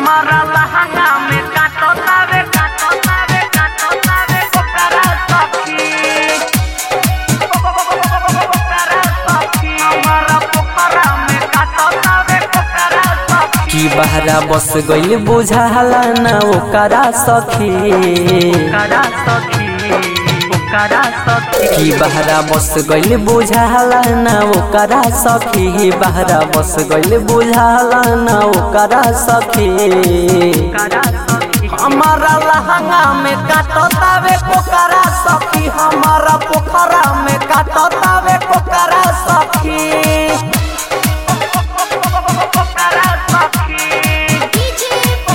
हमारा लहंगा में काटो तावे काटो तावे काटो तावे ओकरा सखी ओकरा सखी हमारा पोखरा में काटो तावे ओकरा सखी की बहरा बस गइल बुझाला ना ओकरा सखी ओकरा सखी ओकरा सखी की बहरा बस गइल बुझाला ना ओकरा सखी बहरा बस गइल बुझाला ना ओकरा सखी ओकरा सखी हमारा लहंगा में काटो तावे पोकरा सखी हमारा पोखरा में काटो तावे पोकरा सखी ओकरा सखी डीजे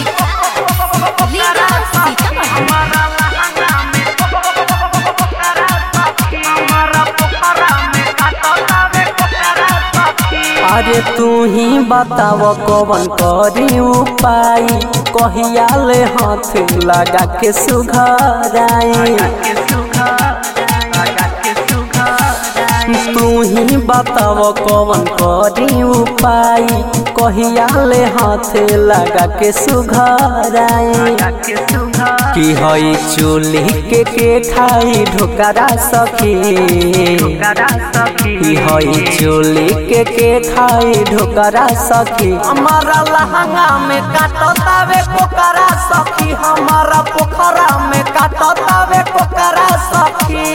लीला सीतामढ़ी हमारा लहंगा में ओकरा सखी हमारा पोखरा में काटो तावे ओकरा सखी अरे तू ही बताव कौन करी उपाय कहिया ले हाथ लगा के सुघराई के सुघर आगा के सुघर तू ही बताव कौन करी उपाय कहिया ले हाथ लगा के सुघराई आगा के सुघर की हई चूल्ही के के खाई ढोकरा सखी ओकरा सखी की हई चूल्ही के के खाई ढोकरा सखी हमारा लहंगा में काटो तावे पोकरा सखी हमारा पोखरा में काटो तावे पोकरा सखी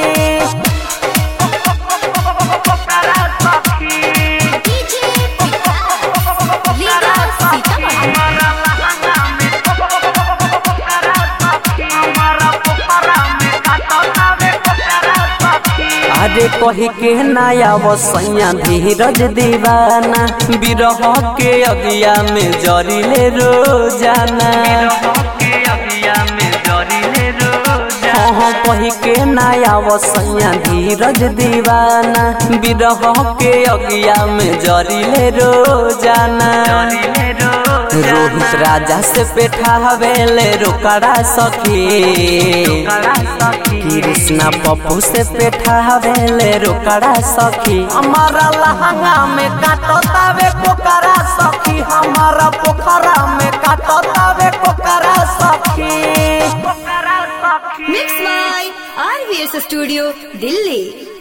ओकरा सखी डीजे लीला सीतामढ़ी हमारा लहंगा में ओकरा सखी हमारा पोखरा में काटो तावे ओकरा सखी अरे कही के नया वसैया धीरज दीवाना बिरह के अगिया में जरिले रोजाना के अभिया में जरिले रोजा हाँ कही के नया वसैया धीरज दीवाना बिरह के अगिया में जरिले रोजाना जरिले रोजा रोहित राजा से पेठावेले रोकड़ा सखी ओकरा सखी कृष्णा पप्पू से पेठावेले रोकड़ा सखी हमारा लहंगा में काटो तावे पोकरा सखी हमारा पोखरा में काटो तावे पोकरा सखी ओकरा सखी mix by RVS studio Delhi